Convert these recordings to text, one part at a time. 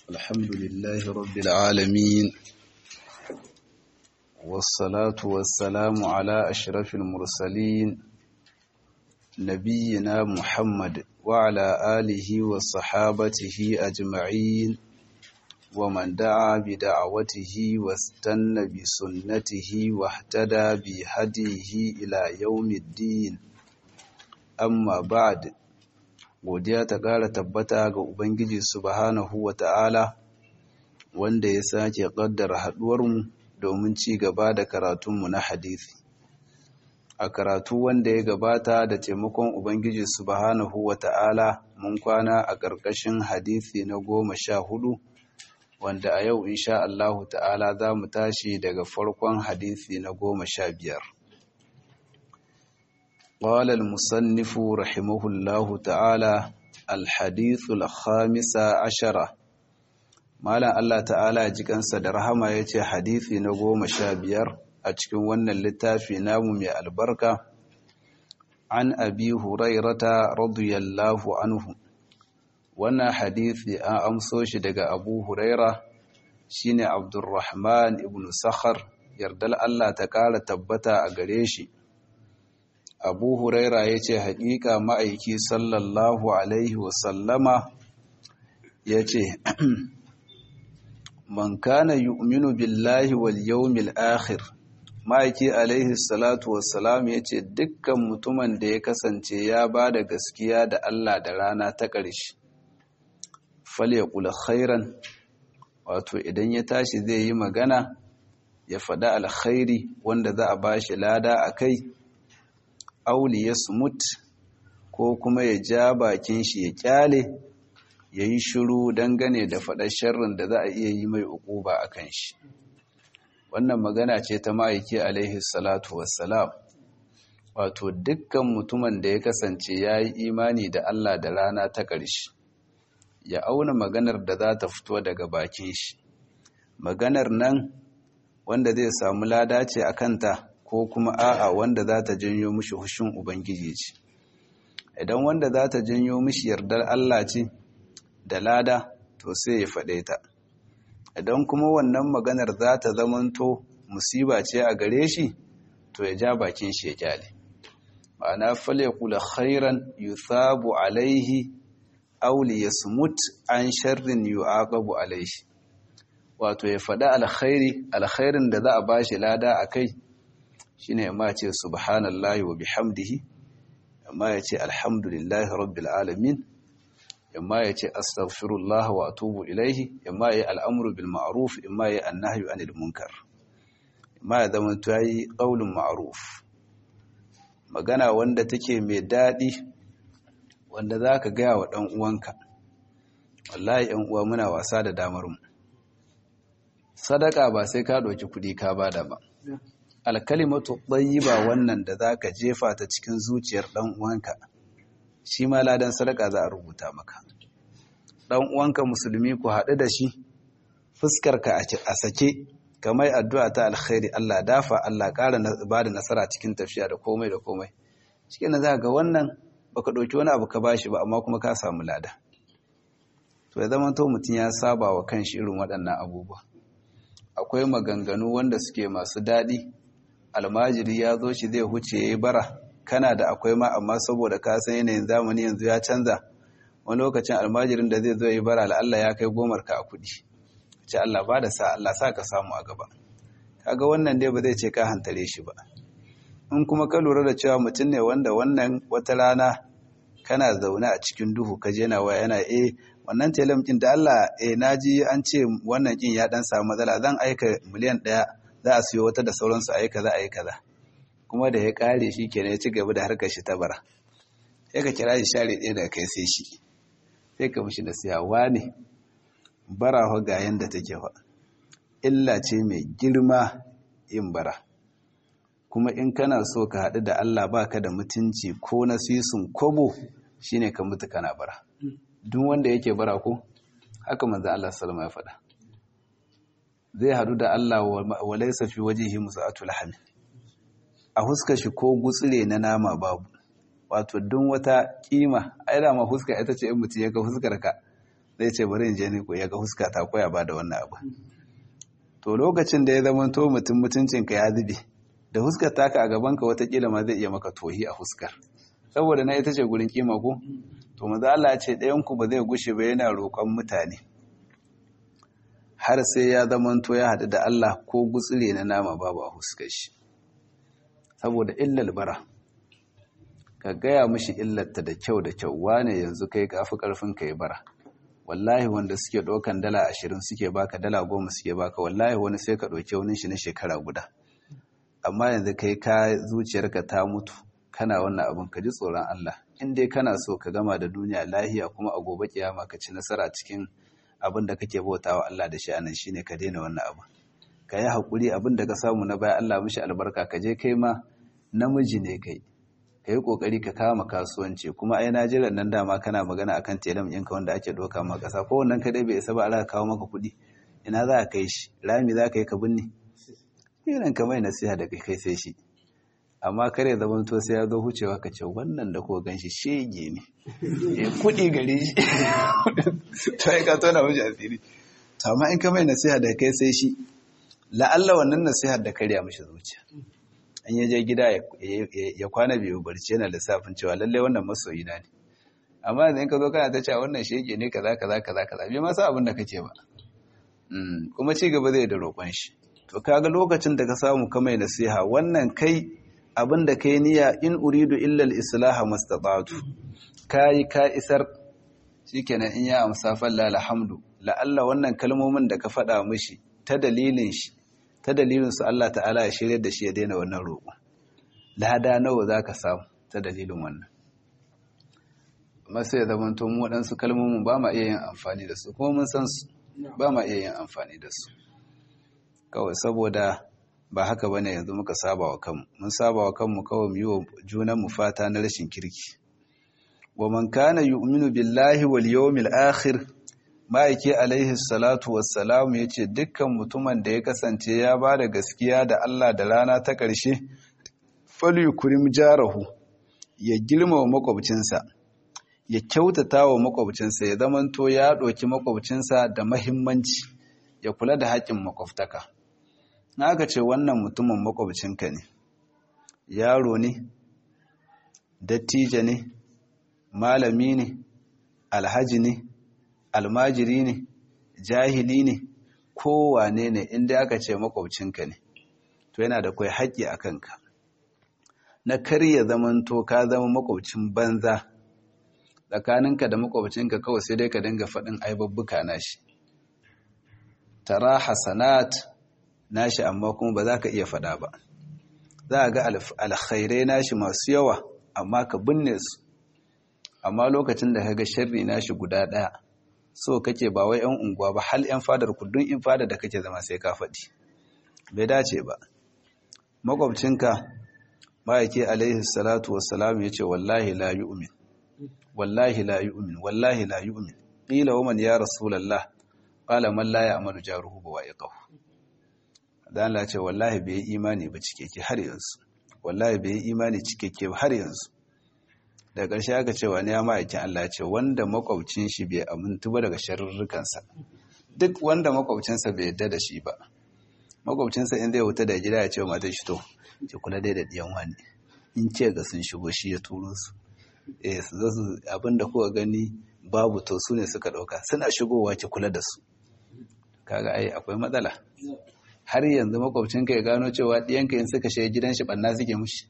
الحمد لله رب العالمين والصلاة والسلام على أشرف المرسلين نبينا محمد وعلى آله وصحابته أجمعين ومن دعا بدعوته واستنى بسنته واهتدى بهديه إلى يوم الدين amma ba'd godiya ta ƙara tabbata ga ubangiji subhanahu wata'ala wanda ya sake ƙaddara haɗuwarmu domin ci gaba da karatunmu na hadisi a karatu wanda ya gabata da taimakon ubangiji subhanahu wata'ala mun kwana a ƙarƙashin hadisi na goma sha hudu wanda a yau insha Allahu ta'ala za mu tashi daga farkon hadisi na goma sha biyar قال المصنف رحمه الله تعالى الحديث الخامس عشرة مالا الله تعالى jikansa da rahama yace hadisi na goma sha biyar a cikin wannan littafi namu mai albarka an abi hurairata radiyallahu anhu wannan hadisi an amso shi daga abu huraira shine abdurrahman ibn sakhar yardal Allah ta kara tabbata a gare shi abu huraira ya ce haƙiƙa ma'aiki sallallahu alaihi wasallama ya ce man kana yu'minu billahi wal yawmil akhir ma'aiki alaihi salatu wassalam ya ce dukkan mutumin da ya kasance ya ba da gaskiya da Allah da rana ta ƙarshe falyaqul khairan wato idan ya tashi zai yi magana ya faɗa alkhairi wanda za a bashi lada a kai auli ya smut ko kuma ya ja bakin shi ya kyale ya yi shiru dangane da faɗar sharrin da za a iya yi mai uquba a kan shi wannan magana ce ta ma'aiki alaihi salatu wassalam wato dukkan mutumin da ya kasance ya yi imani da Allah da rana ta ƙarshe ya auna maganar da za ta fito daga bakin shi maganar nan wanda zai samu lada ce a kanta ko kuma a'a wanda za ta janyo mishi hushin Ubangiji ce. Idan wanda za ta janyo mishi yardar Allah ce da lada to sai ya faɗe ta. Idan kuma wannan maganar za ta zamanto musiba ce a gare shi to ya ja bakin shi ya kyale. Ma'ana fale kula khairan yuthabu alaihi auli ya smut an sharrin yu'aqabu alaihi. Wato ya faɗi alkhairi, alkhairin da za a bashi lada a kai, shine amma ce subhanallahi wa bihamdihi amma ya ce alhamdulillahi rabbil alamin amma ya ce astaghfirullah wa atubu ilaihi amma ya al'amru bil ma'ruf amma ya annahyu anil munkar amma ya zama to yayi qaulun ma'ruf magana wanda take mai dadi wanda zaka ga wa dan uwanka wallahi ɗan uwa muna wasa da damar mu sadaka ba sai ka ɗauki kuɗi ka bada ba alkalimatu ɗayyiba wannan da za ka jefa ta cikin zuciyar ɗan uwanka shi ma ladan sadaka za a rubuta maka ɗan uwanka musulmi ku haɗu da shi fuskarka a sake kamar addu'a ta alkhairi Allah dafa Allah ƙara ba da nasara cikin tafiya da komai da komai cikin na za ga wannan baka ɗauki wani abu ka bashi ba amma kuma ka samu lada to ya zama to mutum ya saba wa kanshi irin waɗannan abubuwa akwai maganganu wanda suke masu daɗi almajiri ya zo shi zai huce ya yi bara kana da akwai ma amma saboda ka san yanayin zamani yanzu ya canza wani lokacin almajirin da zai zo yi bara Allah ya kai gomar ka a kuɗi ce Allah ba da sa Allah sa ka samu a gaba kaga wannan dai ba zai ce ka hantare shi ba in kuma ka lura da cewa mutum ne wanda wannan wata rana kana zaune a cikin duhu ka je na waya yana eh wannan telam din da Allah eh naji an ce wannan kin ya dan samu matsala zan aika miliyan ɗaya za a siyo wata da sauransu a yi kaza a yi kaza kuma da ya kare shi kenan ya ci gaba da harkar shi ta bara sai ka kira shi share ɗaya da kai sai shi sai ka mishi da siyawa ne bara fa ga yanda take fa illa ce mai girma yin bara kuma in kana so ka haɗu da Allah baka da mutunci ko na sisun kobo shine ka mutu kana bara duk wanda yake bara ko haka manzo Allah sallama ya faɗa zai hadu da Allah wa laysa fi wajhihi musa'atu lahmi a huska shi ko gutsire na nama babu wato duk wata kima ai da ma huska ita ce in mutum ya ga huskar ka zai ce bari in je ni ko ya ga huska ta koya ba da wannan abu to lokacin da ya zama to mutum mutuncinka ya zube da huskar taka a gabanka watakila ma zai iya maka tohi a huskar saboda na ita ce gurin kima ko to maza Allah ce ɗayanku ba zai gushe ba yana roƙon mutane har sai ya zama to ya haɗu da Allah ko gutsire na nama babu a huskar shi saboda illal bara ka gaya mishi illarta da kyau da kyau wane yanzu kai kafi karfin ka yi bara wallahi wanda suke ɗaukan dala ashirin suke baka dala goma suke baka wallahi wani sai ka ɗauki wani shi na shekara guda amma yanzu kai ka zuciyarka ta mutu kana wannan abin ka ji tsoron Allah in dai kana so ka gama da duniya lahiya kuma a gobe kiyama ka ci nasara cikin abin da kake bautawa Allah da shi anan shine ka daina wannan abu ka yi hakuri abin da ka samu na baya Allah mishi albarka ka je kai ma namiji ne kai ka yi kokari ka kama kasuwanci kuma ai Najeriya nan dama kana magana akan telam ɗinka wanda ake doka ma ƙasa ko wannan kadai bai isa ba Allah kawo maka kuɗi ina za ka kai shi rami za ka yi ka binne irin ka mai nasiha da kai sai shi amma kare zaman to sai ya zo hucewa ka ce wannan da ko ganshi shege ne eh kudi gare shi to ai ka tona mishi asiri to amma in ka mai nasiha da kai sai shi la'alla wannan nasihar da karya mishi zuciya an ya je gida ya kwana biyu barci yana lissafin cewa lalle wannan masoyi na ne amma yanzu in ka zo kana ta cewa wannan shege ne kaza kaza kaza kaza bai ma sa abin da kake ba kuma ci gaba zai da roƙon shi to kaga lokacin da ka samu ka mai nasiha wannan kai abin da kai niyya in uridu illa al-islaha mastata'tu kai ka isar shikenan in ya amsa falla alhamdu la'alla wannan kalmomin da ka faɗa mishi ta dalilin shi ta dalilin su Allah ta'ala ya shirye da shi ya daina wannan roƙo lada nawa zaka samu ta dalilin wannan amma sai zaman to mu waɗansu kalmomin ba ma iya yin amfani da su kuma mun san su ba ma iya yin amfani da su kawai saboda ba haka ba ne yanzu muka saba wa kanmu mun saba wa kanmu kawai mu yi wa junanmu fata na rashin kirki wa man kana yu'minu billahi wal yawmil akhir ma'aiki alaihi salatu wassalam yace dukkan mutumin da ya kasance ya ba da gaskiya da Allah da rana ta ƙarshe falyukrim jarahu ya girmama makwabcinsa ya kyautata wa makwabcinsa ya zamanto ya ɗauki makwabcinsa da mahimmanci ya kula da haƙƙin makwabtaka na aka ce wannan mutumin makwabcinka ne yaro ne dattijo ne malami ne alhaji ne almajiri ne jahili ne kowane ne inda aka ce makwabcinka ne to yana da kwai haƙƙi a kanka na karya zamanto ka zama makwabcin banza tsakaninka da makwabcinka kawai sai dai ka dinga faɗin aibabbuka nashi tara hasanat nashi amma kuma ba za ka iya faɗa ba za a ga alkhairai nashi masu yawa amma ka binne su amma lokacin da ka ga sharri nashi guda ɗaya so kake ba wai 'yan unguwa ba hal 'yan fadar kudin in fada da kake zama sai ka faɗi bai dace ba makwabcinka ma'aiki alaihi salatu wassalam ya ce wallahi la yu'min wallahi la yu'min wallahi la yu'min qila wa man ya rasulullah qala man la ya'malu jaruhu wa yaqihu dan Allah ce wallahi bai imani ba cikeke har yanzu wallahi bai imani cikeke ba har yanzu da ƙarshe aka ce wani ya ma'aikin Allah ce wanda makwabcin shi bai amintu ba daga sharurrukansa duk wanda makwabcinsa bai yadda da shi ba makwabcinsa in zai wuta da gida ya ce wa matar shi to ki kula dai da ɗiyan wani in ce ga sun shigo shi ya turo su eh su zo su abinda kuka gani babu to su ne suka ɗauka suna shigowa ki kula da su kaga ai akwai matsala har yanzu makwabcinka ya gano cewa ɗiyanka in suka shiga gidan shi ɓanna suke mushi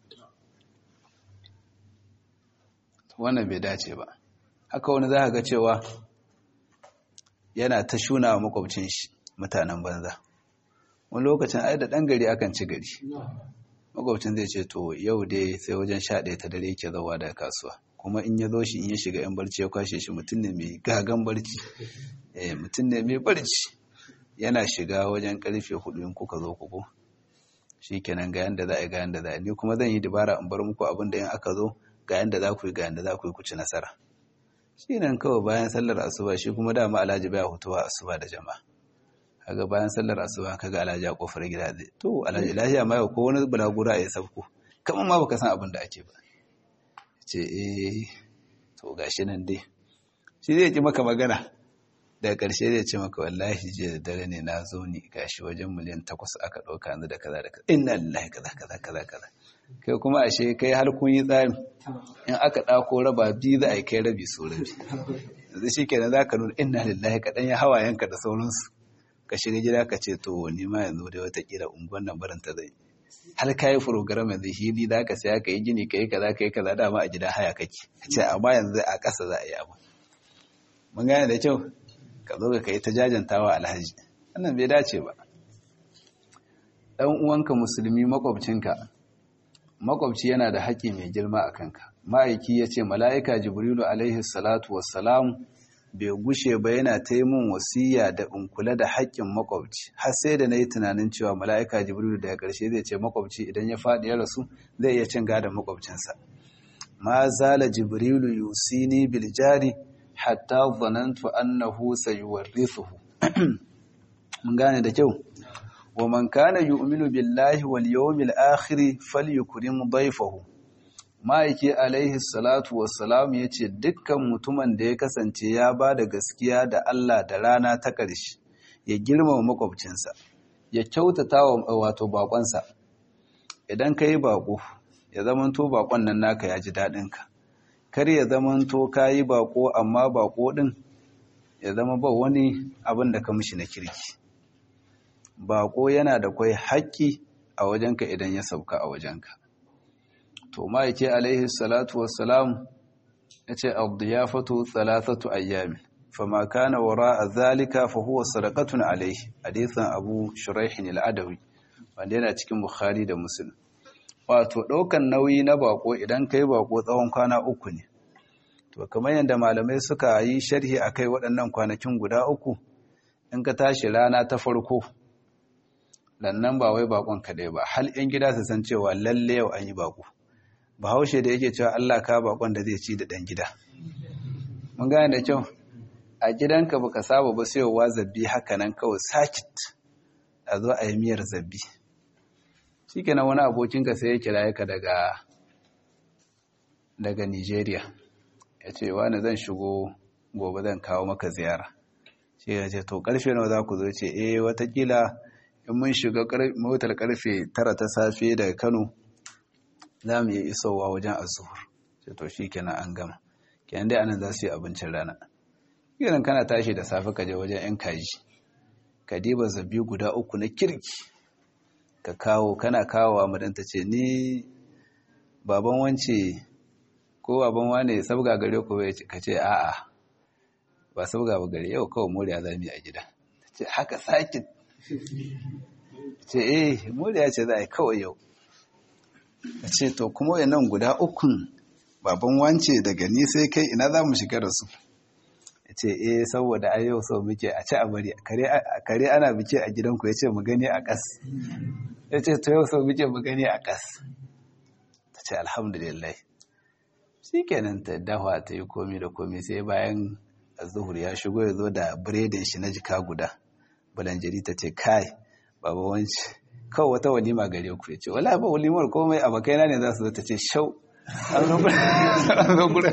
wannan bai dace ba haka wani za ga cewa yana ta shuna wa makwabcin shi mutanen banza wani lokacin ai da ɗan gari akan ci gari makwabcin zai ce to yau dai sai wajen sha ɗaya ta dare yake zauwa daga kasuwa kuma in ya zo shi in ya shiga yan barci ya kwashe shi mutum ne mai gagan barci eh mutum ne mai barci yana shiga wajen karfe hudu in kuka zo kuku shi kenan ga yanda za a yi ga yanda za a yi ni kuma zan yi dabara in bar muku abin da in aka zo ga yanda za ku yi ga yanda za ku yi ku ci nasara shi nan kawai bayan sallar asuba shi kuma dama alhaji baya hutuwa asuba da jama'a kaga bayan sallar asuba kaga alhaji a kofar gida zai to alhaji lafiya ma yau ko wani bulagura ya sabko kamar ma baka san abin da ake ba ce eh to gashi nan dai shi zai ki maka magana daga ƙarshe zai ce maka wallahi jiya da dare ne na zo ni gashi wajen miliyan takwas aka ɗauka yanzu da kaza da kaza inna lillahi kaza kaza kaza kaza kai kuma ashe kai har kun yi tsari in aka ɗako raba biyu za a yi kai rabi so rabi yanzu shi kenan za ka nuna inna lillahi kaɗan ya hawayenka da sauransu ka shiga gida ka ce to ni ma yanzu dai watakila unguwan nan barin ta zai har ka yi program yanzu hili za ka saya ka yi gini ka yi kaza ka yi kaza dama a gida haya kake ce amma yanzu a ƙasa za a yi abu mun gane da kyau ka zo ka yi ta jajantawa alhaji wannan bai dace ba ɗan uwanka musulmi makwabcinka makwabci yana da haƙƙi mai girma a kanka ma'aiki ya ce mala'ika jibrilu alaihi salatu wassalam bai gushe ba yana ta yi min wasiya da in kula da haƙƙin makwabci har sai da na yi tunanin cewa mala'ika jibrilu daga ƙarshe zai ce makwabci idan ya faɗi ya rasu zai iya cin gadon makwabcinsa ma zala jibrilu yusini bil jari hatta zanantu annahu sayuwarrithuhu mun gane da kyau wa man kana yu'minu billahi wal yawmil akhir falyukrim dayfahu ma'aiki alaihi salatu wassalam yace dukkan mutumin da ya kasance ya ba da gaskiya da Allah da rana ta ƙarshe ya girmama makwabcinsa ya kyautata wa wato bakonsa idan kai bako ya zamanto bakon nan naka ya ji dadin ka kar ya zamanto kayi bako amma bako din ya zama ba wani abin da ka mishi na kirki baƙo yana da kwai haƙƙi a wajenka idan ya sauka a wajenka to ma'aike alaihi salatu wassalam ya ce abdiyafatu thalathatu ayyami fama kana wara zalika fa huwa sadaqatun alaihi hadithan abu shuraihin al-adawi wanda yana cikin bukhari da muslim wato ɗaukan nauyi na bako idan kai bako tsawon kwana uku ne to kamar yadda malamai suka yi sharhi akai waɗannan kwanakin guda uku in ka tashi rana ta farko lannan ba wai bakon kaɗai ba hal yan gida su san cewa lalle yau an yi bako bahaushe da yake cewa Allah ka bakon da zai ci da ɗan gida mun gane da kyau a gidanka baka saba ba sayowa zabbi haka nan kawai sakit a zo a yi miyar zabbi shikenan wani abokinka sai ya kira ka daga daga Nigeria ya ce wani zan shigo gobe zan kawo maka ziyara shi ya ce to karfe nawa za ku zo ce eh watakila in mun shiga motar karfe tara ta safe daga kano za mu yi isowa wajen azuhur ce to shi kenan an gama kenan dai anan za su yi abincin rana kenan kana tashi da safe ka je wajen yan kaji ka diba zabi guda uku na kirki ka kawo kana kawowa madanta ce ni baban wance ko baban wane sabga gare ko ka ce a'a ba sabga ba gare yau kawai moriya za mu yi a gida ce haka sakin ce eh moriya ce za a yi kawai yau a ce to kuma nan guda ukun baban wance daga ni sai kai ina za mu shiga da su ya ce eh saboda a yau sau muke a ci a bari kare ana biki a gidanku ya ce mu gani a ƙas ya ce to yau sau muke mu gani a ƙas ta ce alhamdulillah shi kenan ta dawa ta yi komi da komi sai bayan zuhur ya shigo ya zo da biredin shi na jika guda bulanjiri ta ce kai baba wanci kawai wata walima gare ku ya ce wala ba walimar komai a bakaina ne za su zo ta ce shau an zo gurin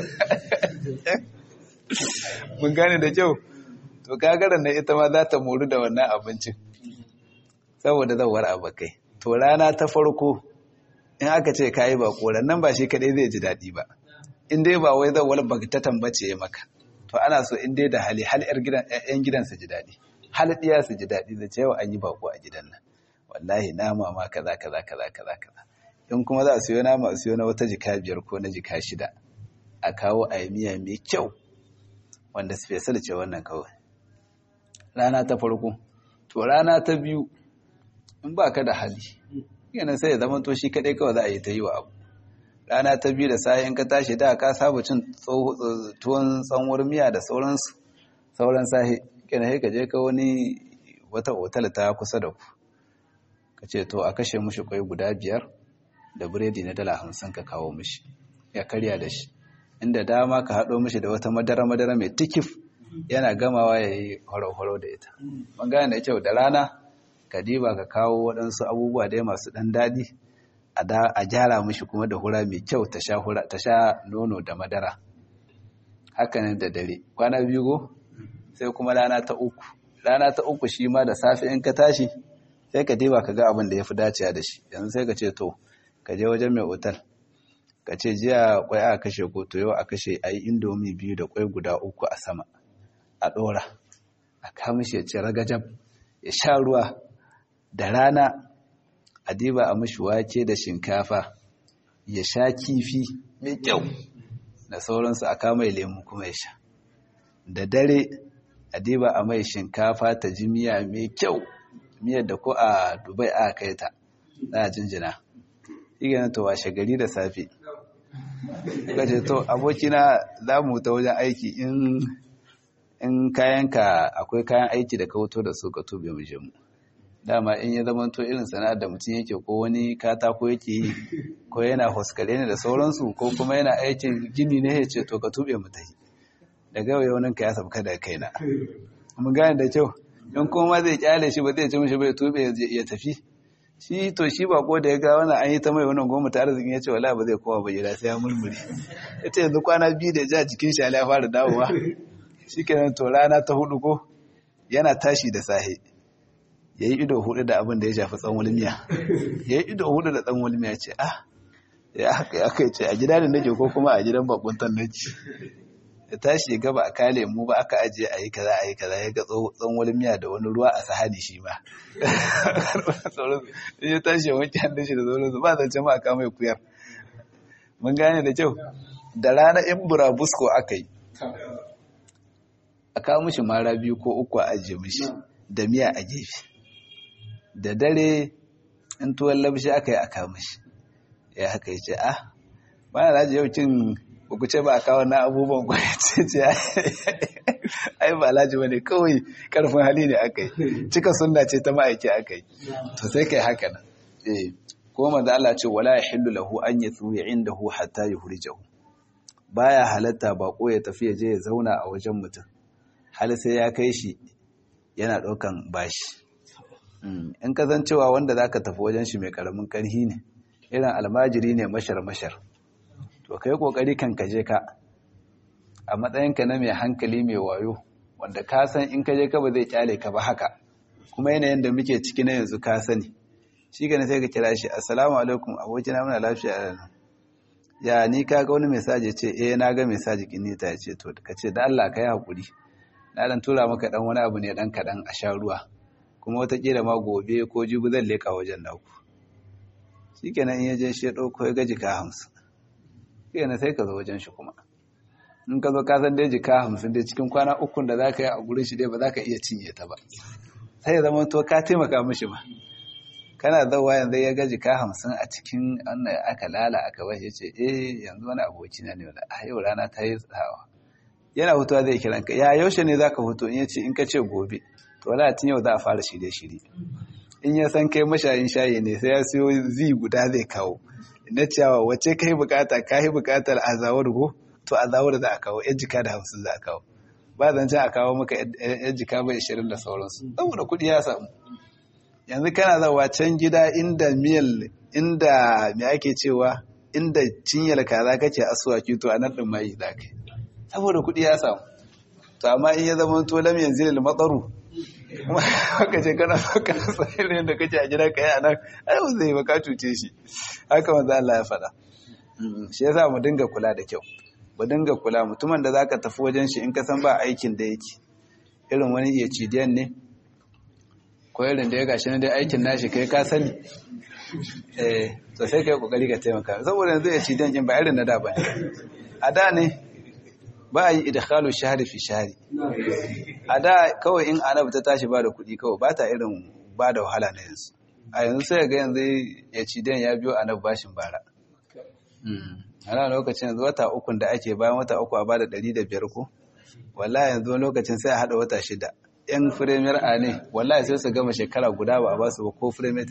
mun gane da kyau to kagaran na ita ma za ta moru da wannan abincin saboda zawar abokai to rana ta farko in aka ce kayi ba koran nan ba shi kadai zai ji daɗi ba in dai ba wai zawar ta tambace ya maka to ana so in dai da hali hal yan gidan su ji daɗi hal ɗiya su ji daɗi da cewa an yi bako a gidan nan wallahi nama ma kaza kaza kaza kaza kaza in kuma za a siyo nama a siyo na wata jika biyar ko na jika shida a kawo a yi miya mai kyau wanda special ce wannan kawai rana ta farko to rana ta biyu in ba ka da hali yana sai ya zama to shi kaɗai kawai za a yi ta yi wa abu rana ta biyu da sayan ka tashi da ka saba cin tuwon tsanwar miya da sauransu sauran sahi kina ka je ka wani wata otal ta kusa da ku ka ce to a kashe mushi kwai guda biyar da biredi na dala hamsin ka kawo mushi ya karya da shi inda dama ka haɗo mishi da wata madara-madara mai tikif yana gamawa ya yi horo-horo da ita. Ban gane da kyau da rana, ka diba ka kawo waɗansu abubuwa dai masu ɗan daɗi a gyara mishi kuma da hura mai kyau ta sha nono da madara. Haka nan da dare, kwana biyu go? sai kuma rana ta uku rana ta uku shi ma da safe in ka tashi sai ka diba ka ga abin da ya fi dacewa da shi yanzu sai ka ce to ka je wajen mai otal ka ce jiya kwai a kashe ko to yau a kashe a yi indomi biyu da kwai guda uku a sama a ɗora a kamishi ya ce ragajab ya sha ruwa da rana a diba a mashi wake da shinkafa ya sha kifi mai kyau da sauransu a kama lemu kuma ya sha da dare a diba a mai shinkafa ta ji miya mai kyau miyar da ko a dubai a kai ta za a jinjina igana to washe gari da safe gaje to abokina za mu ta wajen aiki in in kayanka akwai kayan aiki da ka wuto da su ka tube mu je mu dama in ya zama to irin sana'ar da mutum yake ko wani katako yake yi ko yana hoskale ne da sauransu ko kuma yana aikin gini ne ya ce to ka tube mu tafi daga yau yaunin ka ya sabka da kaina mun gane da kyau in kuma zai kyale shi ba zai ce mishi bai tube ya tafi shi to shi ba ko da ya ga wannan an yi ta mai wannan goma ta arzikin ya ce wala ba zai kowa ba gida sai ya murmure ya ce yanzu kwana biyu da ja jikin shi ya fara dawowa shi kenan to rana ta hudu ko yana tashi da sahe ya yi ido hudu da abin da ya shafi tsawon miya ya yi ido hudu da tsawon miya ce ah ya haka ya kai ce a gida da nake ko kuma a gidan bakuntan nake ya tashi ya gaba a kale mu ba aka ajiye a yi kaza a yi kaza ya ga tsawon miya da wani ruwa a sahani shi ma ya tashi ya wanke hannun shi da sauransu ba zance ma a kama ya kuyar mun gane da kyau da rana in burabusko aka yi a kawo mishi mara biyu ko uku a ajiye mishi da miya a gefe da dare in tuwon labshi aka yi a kawo mishi ya haka ya ce ah ba na laji yau cin ku ce ba a kawo na abubuwan kwaya ce ce ai ba laji wani kawai karfin hali ne aka yi cika sunna ce ta ma'aiki aka yi to sai kai haka nan eh ko manzo Allah ce wala yahillu lahu an yathuya indahu hatta yuhrijahu baya halatta bako ya tafi ya je ya zauna a wajen mutum hal sai ya kai shi yana ɗaukan bashi in ka zan cewa wanda za ka tafi wajen shi mai ƙaramin ƙarhi ne irin almajiri ne mashar-mashar to ka yi ƙoƙari kan ka je ka a matsayinka na mai hankali mai wayo wanda ka san in ka je ka ba zai kyale ka ba haka kuma yanayin da muke ciki na yanzu ka sani shi gani sai ka kira shi assalamu alaikum abokina muna lafiya a nan ya ni ka ga wani mesaji ce eh na ga mesaji kinita ya ce to ka ce da Allah ka yi haƙuri na dan tura maka dan wani abu ne dan kadan a sha ruwa kuma watakila ma gobe ko jibi zan leka wajen naku shikenan in ya je shi ya dauko ya ga jika hamsin shikenan sai ka zo wajen shi kuma in ka zo ka san dai jika hamsin dai cikin kwana ukun da za ka yi a gurin shi dai ba za ka iya cinye ta ba sai ya zama to ka taimaka mishi ba kana zawa yanzu ya ga jika hamsin a cikin wannan aka lala aka bashi ya ce eh yanzu wani abokina ne wanda a yau rana ta yi tsawa yana hutuwa zai kiran ka ya yaushe ne zaka hutu in yace in ka ce gobe to wala tun yau za a fara shirye shirye in ya san kai mashayin shayi ne sai ya siyo zi guda zai kawo na cewa wace kai bukata kai bukatar azawar go to azawar za a kawo yan jika da hamsin za a kawo ba zan a kawo maka yan jika bai ishirin da sauransu saboda kuɗi ya samu yanzu kana zawa can gida inda miyal inda me ake cewa inda cinyar kaza kake asuwaki to a nan ɗin mai za ka yi saboda kuɗi ya samu to amma in ya zama to lam yanzu lil matsaru kuma haka ce kana so kana sahirin da kace a gida kai anan ai ba zai baka cuce shi haka manzo Allah ya faɗa shi yasa mu dinga kula da kyau mu dinga kula mutumin da zaka tafi wajen shi in ka san ba aikin da yake irin wani iya cidiyan ne ko irin da ya gashi na dai aikin nashi kai ka sani eh to sai kai kokari ka taimaka saboda yanzu ya cidiyan kin ba irin na da ba a da ne ba a yi idkhalu shahri fi shahri a da kawai in anab ta tashi ba da kuɗi kawai ba ta irin ba da wahala na yanzu a yanzu sai ga yanzu ya ci dan ya biyo anab bashin bara ana lokacin yanzu wata uku da ake bayan wata uku a ba da ɗari da biyar ko wallahi yanzu lokacin sai a haɗa wata shida yan firamiyar a ne wallahi sai su gama shekara guda ba a ba su ba ko firamiyar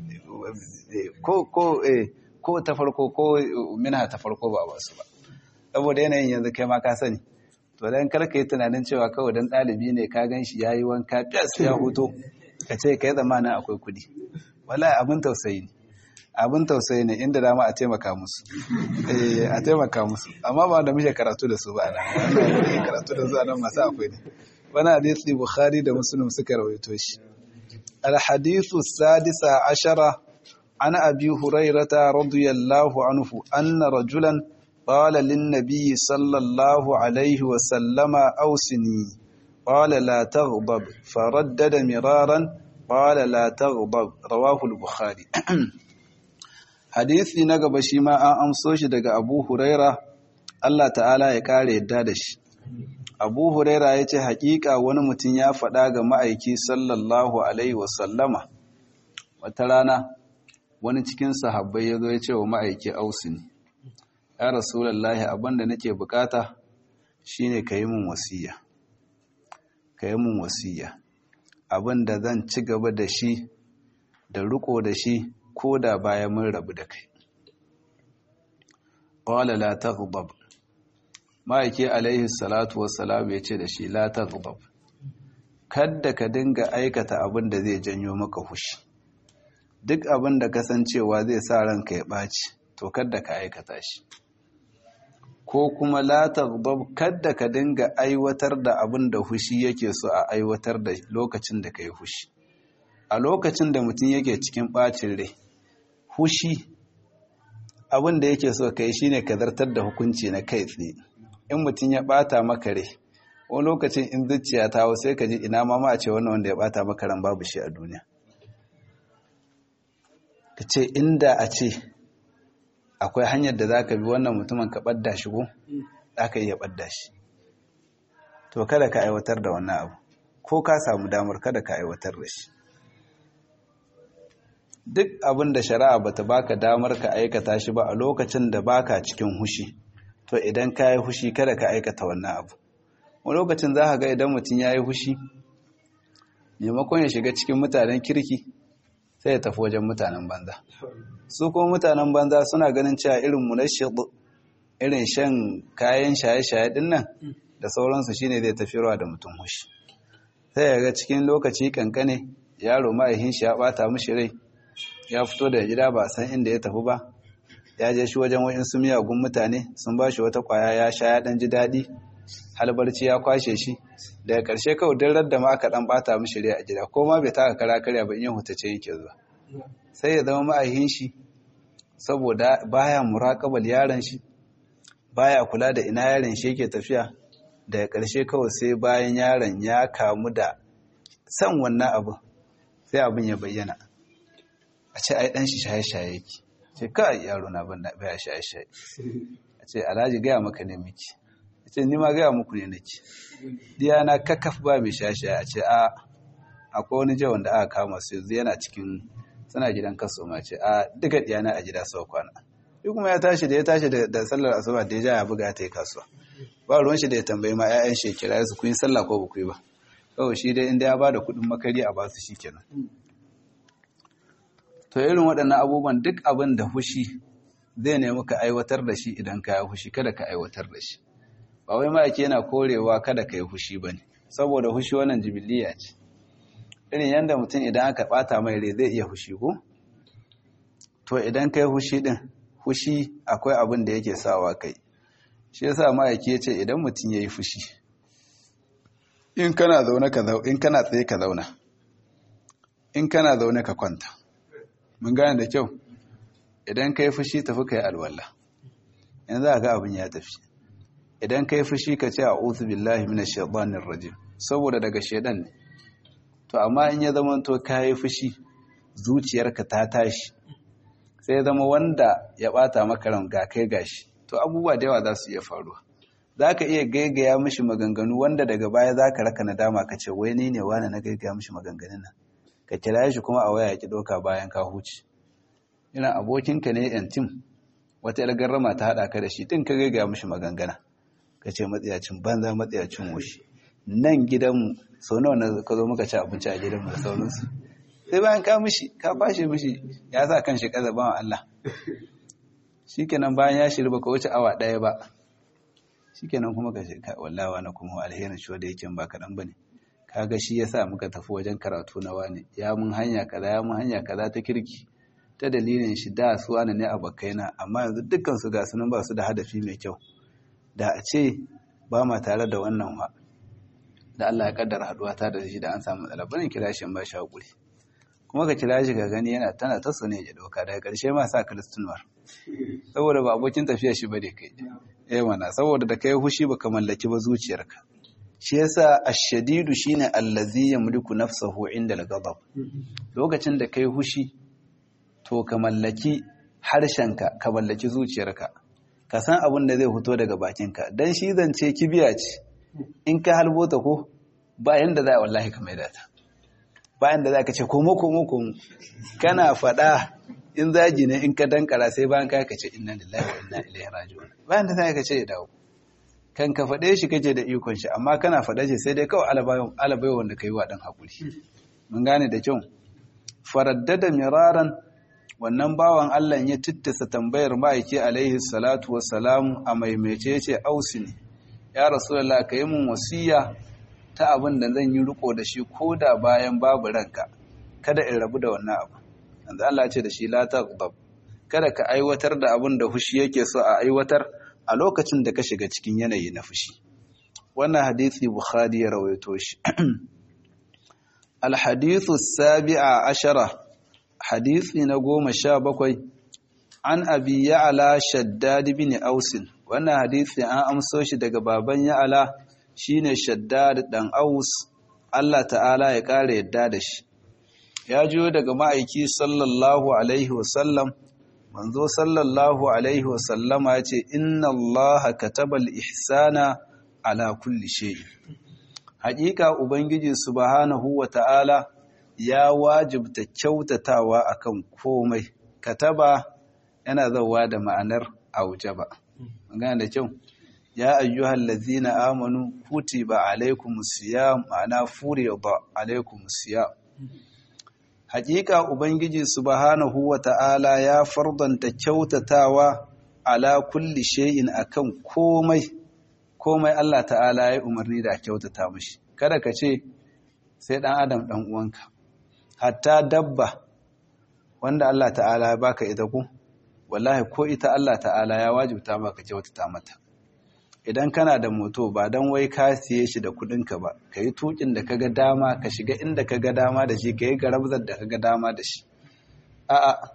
ko ko ko ta farko ko minha ta farko ba a ba su ba saboda yanayin yanzu kai ma ka sani to dan karka yi tunanin cewa kawai dan ɗalibi ne ka gan shi yayi wanka fiyas ya huto ka ce kai zamanin akwai kuɗi wallahi abin tausayi ne abin tausayi ne inda dama a taimaka musu eh a taimaka musu amma ba da muke karatu da su ba nan karatu da su nan masu akwai ne wani hadisi bukhari da muslim suka rawaito shi alhadithu sadisa ashara an abi hurairata radiyallahu anhu anna rajulan qala lin nabiy sallallahu alaihi wa sallama awsini qala la taghdab faraddada miraran qala la taghdab rawahu al-bukhari hadisi na gaba shi ma an amso shi daga abu huraira Allah ta'ala ya kare yadda da shi abu huraira ya ce haƙiƙa wani mutum ya faɗa ga ma'aiki sallallahu alaihi wasallama wata rana wani cikin sahabbai ya zo ya ce wa ma'aiki ausini ya rasulallahi abinda nake bukata shine ka yi min wasiya ka yi min wasiya abinda zan ci gaba da shi da riko da shi ko da bayan mun rabu da kai qala la taghdab ma'aiki alaihi salatu wassalam ya ce da shi la taghdab kadda ka dinga aikata abin da zai janyo maka hushi duk abin da kasancewa zai sa ranka ya ɓaci to kadda ka aikata shi ko kuma la taghdab kadda ka dinga aiwatar da abin da hushi yake so a aiwatar da lokacin da kai hushi a lokacin da mutum yake cikin ɓacin rai hushi abin da yake so kai shine ka zartar da hukunci na kai tsaye in mutum ya bata maka rai wani lokacin in zuciya ta hau sai ka ji ina ma a ce wannan wanda ya bata maka ran babu shi a duniya ka ce inda a ce akwai hanyar da za ka bi wannan mutumin ka ɓadda shi ko za ka iya ɓadda shi to kada ka aiwatar da wannan abu ko ka samu damar kada ka aiwatar da shi duk abin da shari'a bata baka damar ka aikata shi ba a lokacin da baka cikin hushi to idan ka yi hushi kada ka aikata wannan abu wani lokacin za ka ga idan mutum ya yi hushi maimakon ya shiga cikin mutanen kirki sai ya tafi wajen mutanen banza su kuma mutanen banza suna ganin cewa irin munashid irin shan kayan shaye-shaye din nan da sauransu shine zai tafiyarwa da mutum hushi sai ya ga cikin lokaci kankane yaro ma'aihin shi ya bata mishi rai ya fito da gida ba san inda ya tafi ba ya je shi wajen wa'insu miyagun mutane sun ba shi wata kwaya ya sha ya ɗan ji daɗi halbarci ya kwashe shi daga ƙarshe kawai don da ma aka ɗan ɓata mishi rai a gida ko ma bai taka kara karya ba in yin hutace yake zuwa sai ya zama ma'aihin shi saboda baya muraƙabar yaron shi baya kula da ina yaron shi yake tafiya daga ƙarshe kawai sai bayan yaron ya kamu da san wannan abin sai abin ya bayyana a ce ai ɗan shi shaye-shaye yake ce kai yaro na ban baya shaye-shaye a ce alhaji gaya maka ne miki a ce ni ma gaya muku ne nake diya na kakaf ba mai shaye-shaye a ce a akwai wani jawan da aka kama su yanzu yana cikin suna gidan kaso ma ce a duka diyana a gida sau kwana shi kuma ya tashi da ya tashi da sallar asuba da ya ja ya buga ta yi kasuwa ba ruwan shi da ya tambayi ma 'ya'yan shi kira su kun yi sallah ko ba ku yi ba kawai shi dai inda ya ba da kuɗin makari a basu shi kenan to irin waɗannan abubuwan duk abin da hushi zai nemi ka aiwatar da shi idan ka yi hushi kada ka aiwatar da shi ba wai ma'aiki yana korewa kada ka yi hushi ba ne saboda hushi wannan jibiliya ce irin yadda mutum idan aka ɓata mai rai zai iya hushi ko to idan ka yi hushi ɗin hushi akwai abin da yake sawa kai shi yasa ma'aiki ya ce idan mutum ya yi fushi in kana zaune ka zaune in kana tsaye ka zauna in kana zaune ka kwanta mun gane da kyau idan ka yi fushi tafi ka yi alwala yanzu a ga abin ya tafi idan ka yi fushi ka ce a uzu billahi mina shaɗanin rajim saboda daga shaidan ne to amma in ya zama to ka yi fushi zuciyarka ta tashi sai zama wanda ya bata maka ran ga kai gashi to abubuwa da yawa za su iya faruwa za ka iya gaigaya mishi maganganu wanda daga baya za ka raka nadama ka ce wai ni ne wani na gaigaya mishi maganganun nan ka kira shi kuma a waya ki ɗauka bayan ka huce ina abokinka ne yan tim wata yar garrama ta haɗa ka da shi tun ka gaigaya mishi magangana ka ce matsiyacin banza matsiyacin wushi nan gidanmu sau nawa na ka zo muka ci abinci a gidanmu da sauransu sai bayan ka mishi ka bashi mishi ya sa kan shi kaza bawan Allah shikenan bayan ya shirba ka wuce awa ɗaya ba shikenan kuma ka ce wallawa na kuma alherin shi wanda yake ba kaɗan bane kaga shi yasa muka tafi wajen karatu na wani ya mun hanya kaza ya mun hanya kaza ta kirki ta dalilin shi da su wani ne abokaina amma yanzu dukkan su ga sunan ba su da hadafi mai kyau da a ce ba ma tare da wannan wa da Allah ya kaddara haduwa ta da shi da an samu matsala bane kira shi ba shi hakuri kuma ka kira shi ka gani yana tana ta ne ya dauka daga karshe ma sa kristunwar saboda ba abokin tafiya shi bane kai eh mana saboda da kai hushi baka mallaki ba zuciyarka shi yasa ash-shadidu shine allazi yamliku nafsahu inda al-ghadab lokacin da kai hushi to ka mallaki harshenka ka mallaki zuciyarka ka san abin da zai fito daga bakinka dan shi zance kibiya ce in ka halbo ta ko bayan da za a wallahi ka maida ta bayan da za ka ce komo komo komo kana faɗa in zagi ne in ka dankara sai bayan ka ce inna lillahi wa inna ilaihi raji'un bayan da za ka ce ya dawo kan ka faɗe shi kace da ikon shi amma kana faɗa shi sai dai kawai alabai wanda ka yi wa ɗan haƙuri mun gane da kyau faraddada miraran wannan bawan Allah ya tittasa tambayar ma'aiki alaihi salatu wassalamu a maimaice ce ausi ne ya rasulullah ka yi mun wasiya ta abin da zan yi riko da shi ko da bayan babu ranka kada in rabu da wannan abu yanzu Allah ce da shi la taghdab kada ka aiwatar da abin da fushi yake so a aiwatar a lokacin da ka shiga cikin yanayi na fushi wannan hadisi bukhari ya rawaito shi الحديث السابع عشر حديث نقوم شابكوي عن أبي يعلى شداد بن أوس وانا حديث عن أمسوش دق بابا يعلى شين شداد دن أوس الله تعالى يقال يدادش ya jiyo daga ma'aiki sallallahu alaihi wasallam manzo sallallahu alaihi wasallama ya ce inna allaha katabal ihsana ala kulli shay'in haƙiƙa ubangiji subhanahu wa ta'ala ya wajibta kyautatawa akan komai kataba yana zauwa da ma'anar aujaba magana da kyau ya ayyuhal ladzina amanu kutiba alaikumus siyam ma'ana furida alaikumus siyam haƙiƙa ubangiji subhanahu wa ta'ala ya fardanta kyautatawa ala kulli shay'in akan komai komai Allah ta'ala ya umarni da kyautata mashi kada ka ce sai ɗan adam ɗan uwanka hatta dabba wanda Allah ta'ala ya baka ita ku wallahi ko ita Allah ta'ala ya wajibta maka kyautata mata idan kana da moto ba dan wai ka siye shi da kuɗinka ba ka yi tukin da kaga dama ka shiga inda kaga dama da shi ka yi garabzar da kaga dama da shi a'a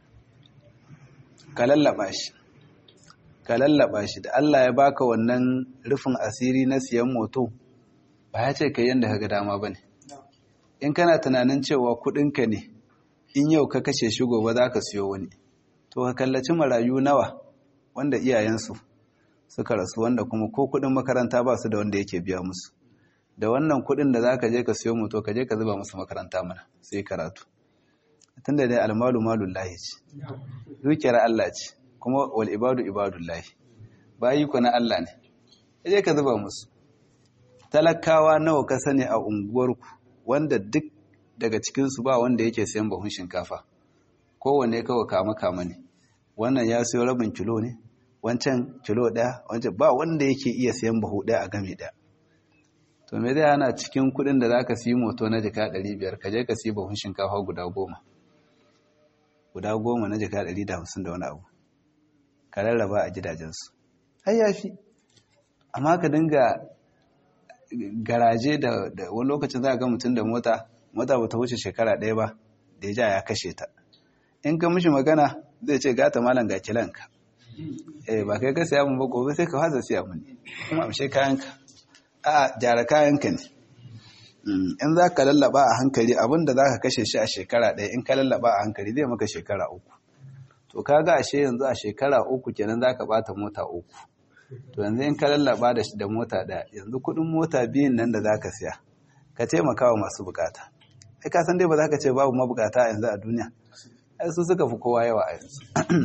ka lallaba shi ka lallaba shi da Allah ya baka wannan rufin asiri na siyan moto ba ya ce ka yanda ka ga dama ba ne in kana tunanin cewa kudinka ne in yau ka kashe shi gobe za ka siyo wani to ka kallaci marayu nawa wanda iyayensu suka rasu wanda kuma ko kudin makaranta ba su da wanda yake biya musu da wannan kudin da za ka je ka siyo moto ka je ka zuba musu makaranta mana sai karatu tunda dai almalu malullahi ce dukiyar Allah ce kuma wal ibadu ibadullahi bayi ku na Allah ne je ka zuba musu talakawa nawa ka sani a unguwarku wanda duk daga cikinsu ba wanda yake sayan bahun shinkafa kowanne kawai kama kama ne wannan ya siyo rabin kilo ne wancan kilo ɗaya wancan ba wanda yake iya sayan bahu ɗaya a game ɗaya to me zai hana cikin kuɗin da za ka siyi moto na jika ɗari biyar ka je ka siyi bahun shinkafa guda goma guda goma na jika ɗari da hamsin da wani abu ka rarraba a gidajensu ai ya fi amma ka dinga garaje da wani lokacin za a ga mutum da mota mota ba ta wuce shekara ɗaya ba da ya ja ya kashe ta in ka mishi magana zai ce gata malam ga kilanka eh ba kai ka siya mun ba gobe sai ka haza siya mun kuma amshe kayanka a gyara kayanka ne in za ka lallaba a hankali abinda za ka kashe shi a shekara ɗaya in ka lallaba a hankali zai maka shekara uku to kaga ashe yanzu a shekara uku kenan za ka bata mota uku to yanzu in ka lallaba da shi da mota ɗaya yanzu kuɗin mota biyun nan da za ka siya ka taimaka wa masu bukata ai ka san dai ba za ka ce babu mabukata yanzu a duniya ai su suka fi kowa yawa a yanzu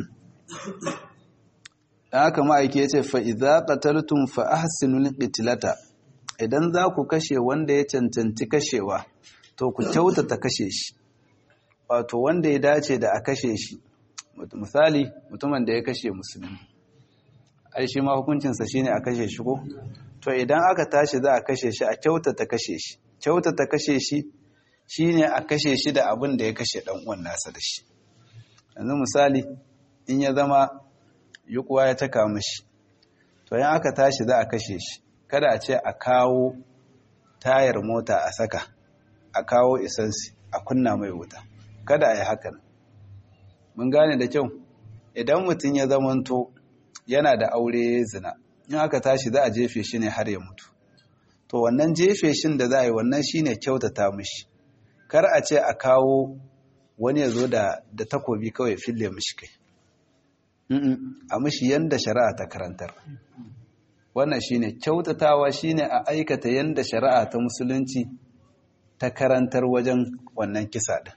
dan haka ma'aiki ya ce fa idza qataltum fa ahsinul qitlata idan za ku kashe wanda ya cancanci kashewa to ku kyautata kashe shi wato wanda ya dace da a kashe shi misali mutumin da ya kashe musulmi ai shi ma hukuncinsa shine a kashe shi ko to idan aka tashi za a kashe shi a kyautata kashe shi kyautata kashe shi shine a kashe shi da abin da ya kashe dan uwan nasa da shi yanzu misali in ya zama yukuwa ya taka mishi to yan aka tashi za a kashe shi kada a ce a kawo tayar mota a saka a kawo isansi a kunna mai wuta kada a yi hakan mun gane da kyau idan mutum ya zamanto yana da aure zina in aka tashi za a jefe shi ne har ya mutu to wannan jefe shin da za a yi wannan shine kyautata mishi kar a ce a kawo wani ya zo da takobi kawai fille mishi kai a mishi yanda shari'a ta karantar wannan shine kyautatawa shine a aikata yanda shari'a ta musulunci ta karantar wajen wannan kisa din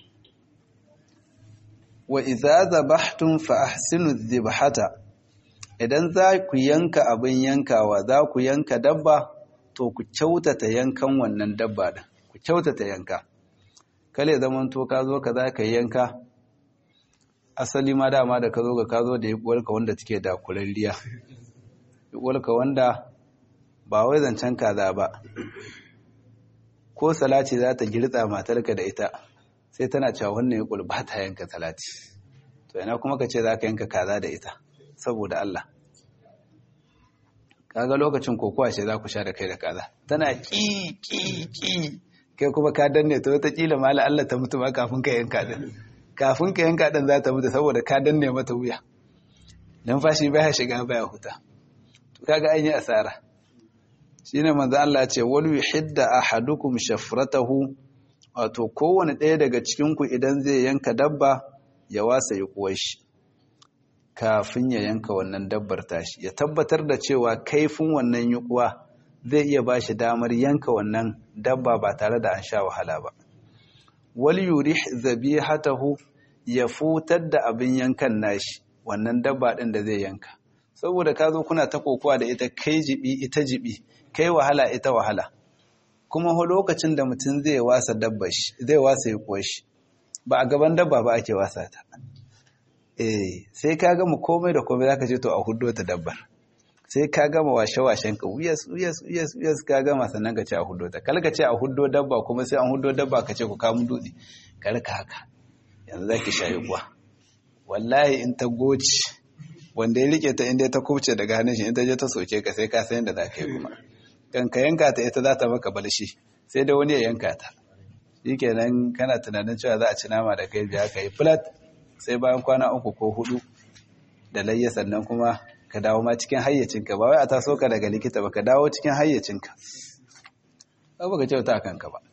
wa idza zabahtum fa ahsinu dhibhata idan za ku yanka abin yankawa za ku yanka dabba to ku kyautata yankan wannan dabba din ku kyautata yanka kale zaman to ka zo ka za ka yanka asali ma dama da ka zo ga ka zo da yabuwarka wanda take da kuralliya yabuwarka wanda ba wai zancen kaza ba ko salati za ta girtsa matarka da ita sai tana cewa wannan ya ba ta yanka salati to ina kuma ka ce za ka yanka kaza da ita saboda Allah kaga lokacin kokowa ce za ku sha da kai da kaza tana ki ki ki kai kuma ka danne to wata kila mala Allah ta mutu ma kafin ka yanka din kafin ka yanka din za ta mutu saboda ka danne mata wuya dan fashi baya shiga baya huta to kaga an yi asara shine manzo Allah ce wal yuhidda ahadukum shafratahu wato kowane ɗaya daga cikin ku idan zai yanka dabba ya wasa ya kuwa shi kafin ya yanka wannan dabbar tashi ya tabbatar da cewa kaifin wannan yukuwa zai iya ba shi damar yanka wannan dabba ba tare da an sha wahala ba wal yurih zabihatahu ya futar da abin yankan nashi wannan dabba din da zai yanka saboda ka zo kuna ta kokowa da ita kai jibi ita jibi kai wahala ita wahala kuma ho lokacin da mutum zai wasa dabba shi zai wasa ya shi ba a gaban dabba ba ake wasa ta eh sai ka gama komai da komai zaka ce to a huddo ta dabbar sai ka gama washe-washen ka wuyas wuyas wuyas wuyas ka gama sannan ka ce a huddo ta kalka ce a huddo dabba kuma sai an huddo dabba ka ce ku kamun dutse kalka haka yanzu zaki shayi kuwa wallahi in ta goci wanda ya rike ta inda ta kubce daga hannun shi in ta je ta soke ka sai ka san yadda za ka yi kuma kan ka yanka ta ita za ta maka balshi sai da wani ya yanka ta shikenan kana tunanin cewa za a ci nama da kai biya ka yi flat sai bayan kwana uku ko hudu da layya sannan kuma ka dawo ma cikin hayyacinka ba wai a taso ka daga likita ba ka dawo cikin hayyacinka ba ka kyauta a kanka ba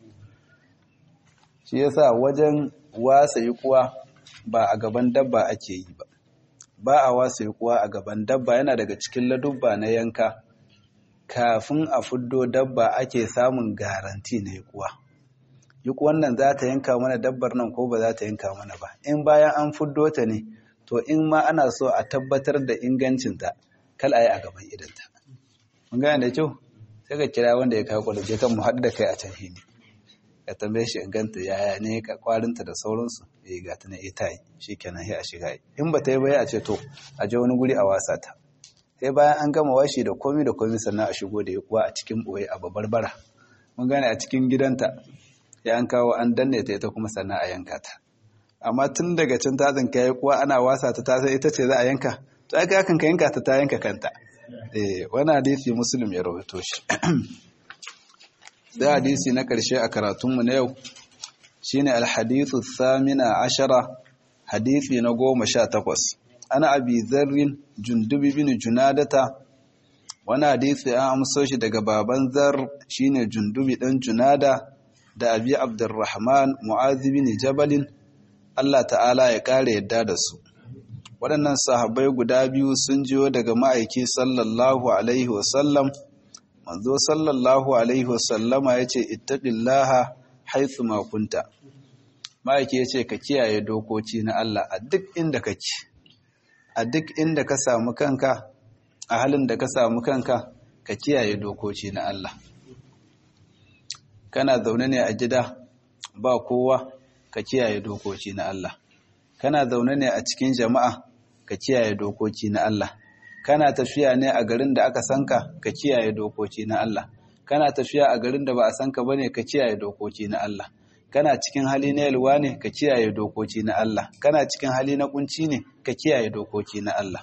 shi yasa wajen wasa yi kuwa ba a gaban dabba ake yi ba ba a wasa yi kuwa a gaban dabba yana daga cikin ladubba na yanka kafin a fuddo dabba ake samun garanti na yi kuwa duk wannan za ta yanka mana dabbar nan ko ba za ta yanka mana ba in bayan an fuddo ta ne to in ma ana so a tabbatar da ingancinta kal a yi a gaban idanta mun gane da kyau sai ka kira wanda ya kawo kwaluje kan mu haɗu da kai a can hini ka tambaye shi inganta yaya ne ka kwarinta da sauransu ya ga ta na ita yi shi kenan sai a shiga yi in ba ta yi baya a ce to a je wani guri a wasa ta sai bayan an gama washi da komi da komi sannan a shigo da ya kuwa a cikin ɓoye a babbar bara mun gane a cikin gidanta ya an kawo an danne ta ita kuma sannan a yanka ta amma tun daga can ta tsinka ya kuwa ana wasa ta tasa ita ce za a yanka to aka yakan ka yanka ta ta yanka kanta eh wani hadisi muslim ya rawaito shi sai hadisi na karshe a karatunmu na yau shine alhadithu thamina ashara hadisi na goma sha takwas ana abi zarrin jundubi bin junadata wani hadisi an amso shi daga baban zar shine jundubi dan junada da abi abdurrahman mu'azi bin jabalin Allah ta'ala ya kare yadda da su waɗannan sahabbai guda biyu sun jiyo daga ma'aiki sallallahu alaihi wasallam manzo sallallahu alaihi wasallama ya ce ittaqillaha haithu ma kunta ma'aiki ya ce ka kiyaye dokoki na Allah a duk inda kake a duk inda ka samu kanka a halin da ka samu kanka ka kiyaye dokoki na Allah kana zaune ne a gida ba kowa ka kiyaye dokoki na Allah kana zaune ne a cikin jama'a ka kiyaye dokoki na Allah kana tafiya ne a garin da aka sanka ka kiyaye dokoki na Allah kana tafiya a garin da ba a sanka bane ka kiyaye dokoki na Allah kana cikin hali na yalwa ne ka kiyaye dokoki na Allah kana cikin hali na kunci ne ka kiyaye dokoki na Allah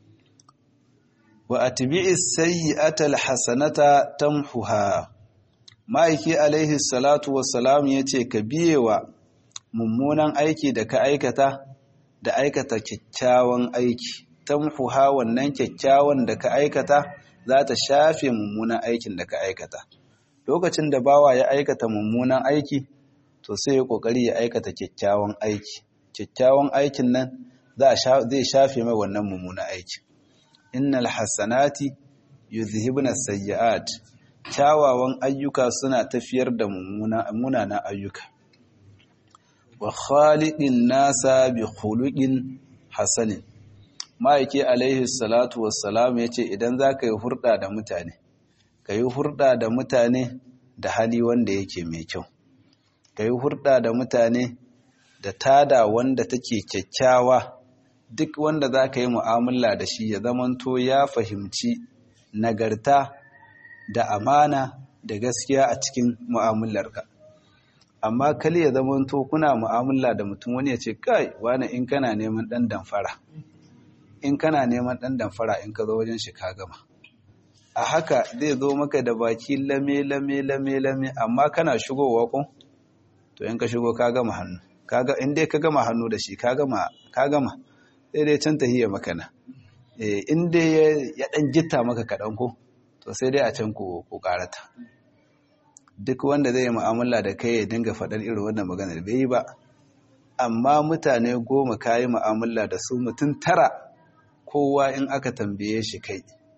wa atbi'is sayyi'ata alhasanata tamhuha ma'aiki alaihi salatu wassalam ya ce ka biye wa mummunan aiki da ka aikata da aikata kyakkyawan aiki tamhuha wannan kyakkyawan da ka aikata za ta shafe mummunan aikin da ka aikata lokacin da bawa ya aikata mummunan aiki to sai ya kokari ya aikata kyakkyawan aiki kyakkyawan aikin nan zai shafe mai wannan mummunan aiki innal hasanati yuzhibna sayyi'at kyawawan ayyuka suna tafiyar da munanan ayyuka wa khaliqin nasa bi khuluqin hasanin ma'aiki alaihi salatu wassalam yace idan zaka yi hurda da mutane ka yi hurda da mutane da hali wanda yake mai kyau ka yi hurda da mutane da tada wanda take kyakkyawa duk wanda za ka yi mu'amala da shi ya zamanto ya fahimci nagarta da amana da gaskiya a cikin mu'amalarka amma kali ya zamanto kuna mu'amala da mutum wani ya ce kai wani in kana neman ɗan damfara in kana neman ɗan damfara in ka zo wajen shi ka gama a haka zai zo maka da baki lame lame lame lame amma kana shigowa ko to in ka shigo ka gama hannu kaga in dai ka gama hannu da shi ka gama ka gama sai dai can tahiyya makana eh in dai ya dan gitta maka kadan ko to sai dai a can ku ku karata duk wanda zai yi mu'amala da kai ya dinga faɗar irin wannan maganar bai yi ba amma mutane goma kayi mu'amala da su mutum tara kowa in aka tambaye shi kai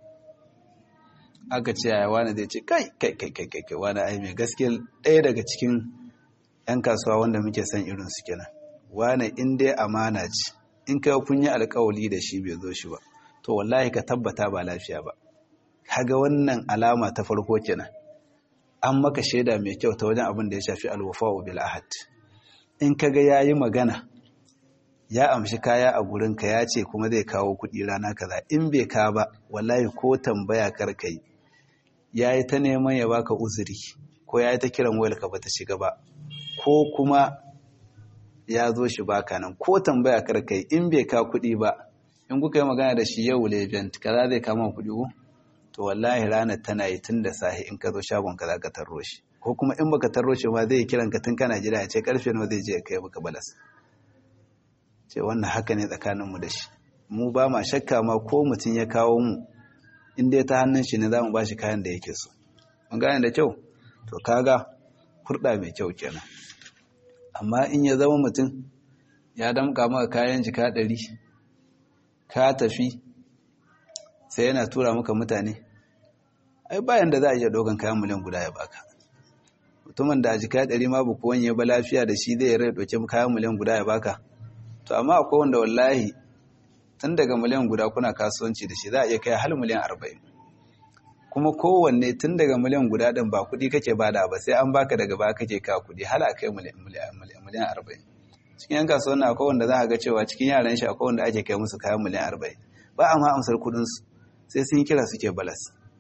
aka ce yaya wani zai ce kai kai kai kai kai kai wani ai mai gaskiya ɗaya daga cikin 'yan kasuwa wanda muke son irin su kenan wani in dai amana ce in kai kun yi alkawali da shi bai zo shi ba to wallahi ka tabbata ba lafiya ba kaga wannan alama ta farko kenan an maka shaida mai kyau ta wajen abin da ya shafi alwafa'u bil ahad in kaga yayi magana ya amshi kaya a gurinka ya ce kuma zai kawo kuɗi rana kaza in bai ka ba wallahi ko tambaya kar kai yayi ta neman ya baka uzuri ko yayi ta kiran wayar ka bata shiga ba ko kuma ya zo shi baka nan ko tambaya kar kai in bai ka kuɗi ba in kuka yi magana da shi yau legend kaza zai kama kuɗi ko to wallahi ranar tana yi tun da sahi in ka zo shagon ka za ka tarro shi ko kuma in baka tarro shi ma zai kiran ka tun kana jira ya ce karfe nawa zai je ya kai maka balas ce wannan haka ne tsakaninmu da shi mu ba ma shakka ma ko mutum ya kawo mu in dai ta hannun shi ne za mu ba shi kayan da yake so mun gane da kyau to kaga kurɗa mai kyau kenan amma in ya zama mutum ya damka maka kayan jika ɗari ka tafi sai yana tura maka mutane ai bayan da za a iya ɗaukan kayan miliyan guda ya baka mutumin da a jika ɗari ma buku wanye ba lafiya da shi zai rai ɗauki kayan miliyan guda ya baka to amma akwai wanda wallahi tun daga miliyan guda kuna kasuwanci da shi za a iya kai hal miliyan arba'in kuma kowanne tun daga miliyan guda ɗin ba kuɗi kake bada ba sai an baka daga ba kake kawo kuɗi hal a kai miliyan arba'in cikin yan kasuwan na akwai wanda za a ga cewa cikin yaran shi akwai wanda ake kai musu kayan miliyan arba'in ba a ma amsar kuɗinsu sai sun kira suke balas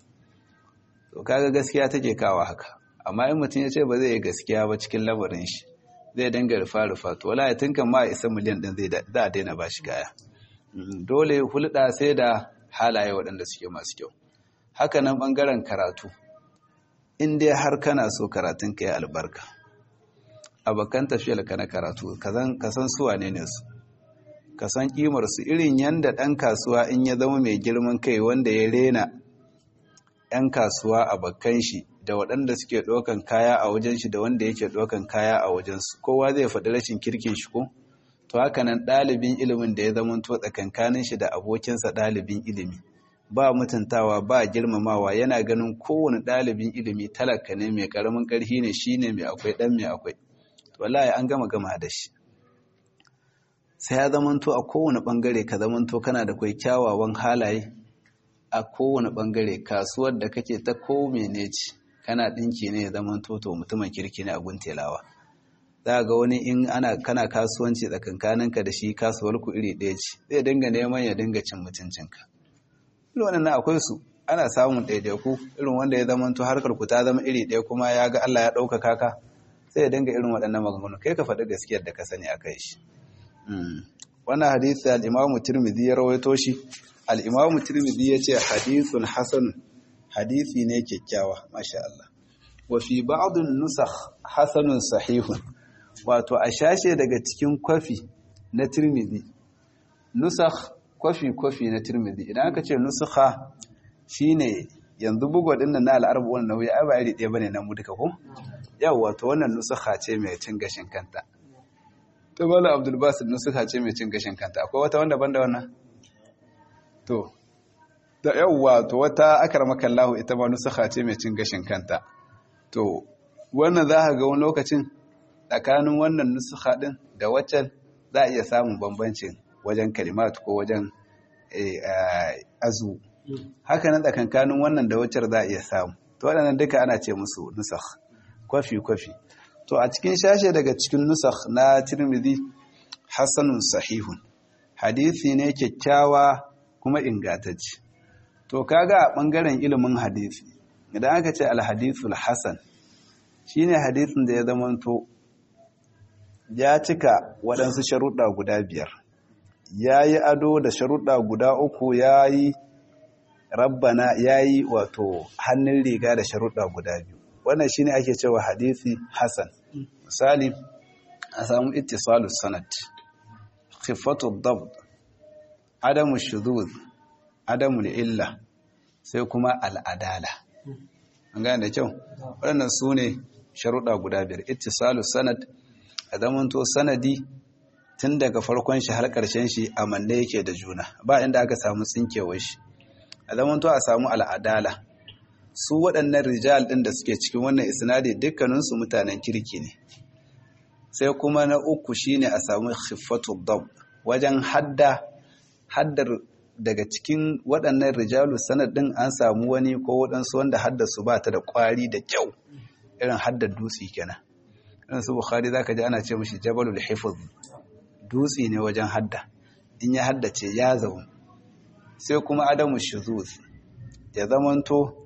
to kaga gaskiya take kawo haka amma in mutum ya ce ba zai yi gaskiya ba cikin lamarin shi zai dinga rufa rufa to wala ya tunkan ma isa miliyan din zai za a daina ba shi kaya dole hulɗa sai da halaye waɗanda suke masu kyau haka nan ɓangaren karatu in dai har kana so karatun ka yi albarka abokan tafiyar ka na karatu ka san su wane ne su ka san kimar su irin yanda ɗan kasuwa in ya zama mai girman kai wanda ya rena 'yan kasuwa a bakkan shi da waɗanda suke ɗaukan kaya a wajen shi da wanda yake ɗaukan kaya a wajensu kowa zai faɗi rashin kirkin shi ko to haka nan ɗalibin ilimin da ya zama to tsakankanin shi da abokinsa ɗalibin ilimi ba mutuntawa ba girmamawa yana ganin kowane ɗalibin ilimi talaka ne mai ƙaramin ƙarfi ne shine mai akwai ɗan mai akwai to wallahi an gama gama da shi sai ya zamanto a kowane ɓangare ka zamanto kana da kwai kyawawan halaye a kowane ɓangare kasuwar da kake ta ko mene ce kana ɗinki ne ya zama toto mutumin kirki ne a guntelawa za ga wani in ana kana kasuwanci tsakankaninka da shi kasuwar ku iri ɗaya ce zai dinga neman ya dinga cin mutuncinka irin wannan akwai su ana samun ɗaiɗaiku irin wanda ya zama to harkar ku ta zama iri ɗaya kuma ya ga Allah ya ɗaukaka ka sai ya dinga irin waɗannan maganganu kai ka faɗi gaskiyar da ka sani a kai shi wannan hadisi al-Imam Tirmidhi ya rawaito shi al-Imam Tirmidhi ya ce hadithun hasan hadisi ne kyakkyawa masha Allah wa fi ba'dun nusakh hasanun sahihun wato a shashe daga cikin kwafi na tirmidhi nusakh kwafi kwafi na tirmidhi idan aka ce nusakha shine yanzu bugu din nan na al'arbu wannan nauyi ai ba iri ɗaya bane na mu duka ko yau wato wannan nusakha ce mai cin gashin kanta to mala abdul basit nusakha ce mai cin gashin kanta akwai wata wanda banda wannan to da yawwa to wata akramaka Allah ita ma nusakha ce mai cin gashin kanta to wannan za ka ga wani lokacin tsakanin wannan nusakha din da waccan za a iya samun bambancin wajen kalimat ko wajen azu haka nan tsakankanin wannan da waccar za a iya samu to waɗannan duka ana ce musu nusakh kwafi kwafi to a cikin shashe daga cikin nusakh na tirmidhi hasanun sahihun hadisi ne kyakkyawa kuma ingantacce to kaga a ɓangaren ilimin hadisi idan aka ce alhadithul hasan shine hadisin da ya zamanto ya cika waɗansu sharuɗa guda biyar ya yi ado da sharuɗa guda uku ya yi rabbana ya yi wato hannun riga da sharuɗa guda biyu wannan shine ake cewa hadisi hasan misali a samu ittisalus sanad khifatu dabt adamu shudud adamu illa sai kuma al'adala an gane da kyau waɗannan su ne sharuɗa guda biyar ittisalus sanad a zamanto sanadi tun daga farkon shi har ƙarshen shi a manne yake da juna ba inda aka samu tsinkewar shi a zamanto a samu al'adala su waɗannan rijal ɗin da suke cikin wannan isnadi dukkaninsu mutanen kirki ne sai kuma na uku shine a samu khiffatu dab wajen hadda haddar daga cikin waɗannan rijalu sanad ɗin an samu wani ko waɗansu wanda haddarsu ba ta da ƙwari da kyau irin haddar dutse kenan irin su bukhari zaka ji ana ce mishi jabalul hifz dutse ne wajen hadda in ya haddace ya zaune sai kuma adamu shuzuz ya zamanto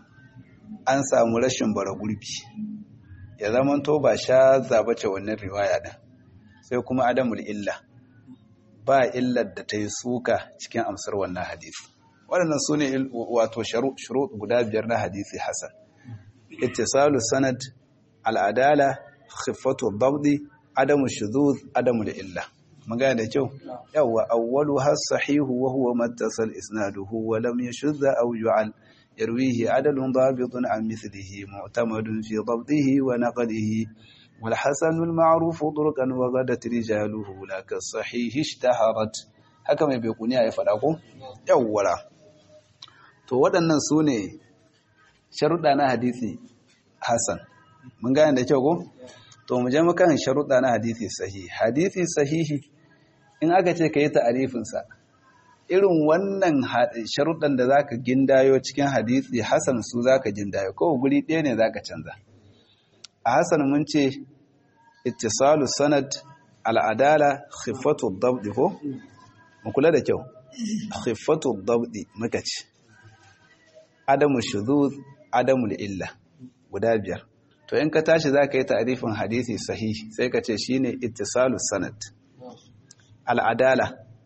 an samu rashin bara gurbi ya zamanto ba sha zabace wannan riwaya din sai kuma adamul illa ba illar da ta yi suka cikin amsar wannan hadisi waɗannan su ne wato shuru guda biyar na hadisi hasan ittisalu sanad al'adala khiffatu dabdi adamu shuzuz adamu illa mun gane da kyau yawa awwalu has sahihu wa huwa mattasal isnaduhu wa lam yashudda aw yu'al yarwihi adalun dabitun an mithlihi mu'tamadun fi dabdihi wa naqlihi wal hasan al ma'ruf turqan wa ghadat rijaluhu laka sahih ishtaharat haka mai bekuniya ya fada ko yawwara to waɗannan su ne sharuɗa na hadisi hasan mun gane da kyau ko to mu je makan sharuɗa na hadisi sahihi hadisi sahihi in aka ce ka yi ta'arifinsa irin wannan sharuɗan da zaka gindayo cikin hadisi hasan su zaka gindayo ko guri ɗaya ne zaka canza a hasan mun ce ittisalu sanad al'adala khiffatu dabdi ko mu kula da kyau khiffatu dabdi muka ce adamu shuzuz adamu illa guda biyar to in ka tashi za ka yi ta'arifin hadisi sahihi sai ka ce shine ittisalu sanad al'adala